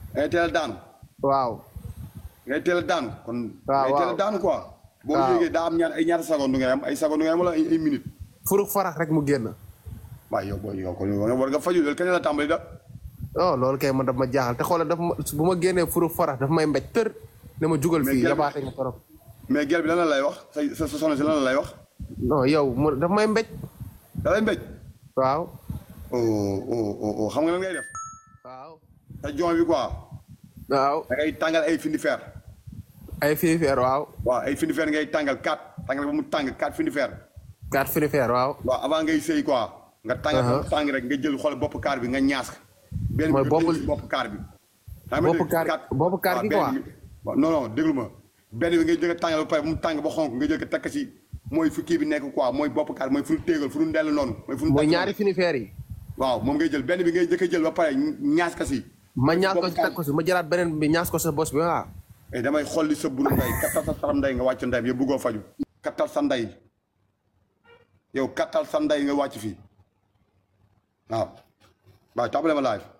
ngay teel a daanu waaw ngay teel a daanu kon waaw, ngay teel a waaw. daanu quoi boo Waaw. yéegee daa am ñaar ay ñaata seconde ngay am ay seconde ngay am wala ay ay minute furuk farax rek mu génn waaw yow booy yow kon yow war nga faju loolu kañ la tàmbali da oh loolu kay man daf ma jaaxal te xoolal daf ma bu ma génnee furuk farax daf may mbéj tër ne ma jugal Mais fii gel- yabaate nga torop mais gel bi lan la lay wax sa sa sa soxna si lan la lay wax non yow mu daf may mbéj da lay mbéj waaw oh oh oh oh xam nga lan ngay def waaw sa joint bi quoi waaw da ngay tàngal ay findi fer ay finifeer waaw waaw ay findi fer ngay tàngal quatre tàngal ba mu tàng quatre findi fer quatre finifeer waaw waaw avant ngay sëy quoi nga tàngal ba mu Uh-huh. tàng rek nga jël xool bopp kaar bi nga ñaas ko benn Mooy bi bopp- nga jël si bopp kaar bi xam nga Bopp dégg- kaar- kat- bopp kaar waaw, gi benn quoi. bi- waaw, non non déglu ma benn bi ngay jël a tàngal ba pare ba mu tàng ba xonk nga jël ko takk si mooy fu kii bi nekk quoi mooy bopp kaar mooy fu ñu téegal fu ñu ndell noonu mooy fu ñu mooy takk ñaari finifeer yi noonu. waaw moom ngay jël benn bi ngay jëkk a jël ba pare ñaas ka si ma ñaas ko bopp si kaar teg ko si ma jëlaat beneen bi ñaas ko sa bos bi waaw eh damay xolli sa buru nday kattal sa saram nday nga wàcc nday bi yow bëggoo faju kattal sa nday yow kattal sa nday nga wàcc fii waaw waaw tàmbale ma live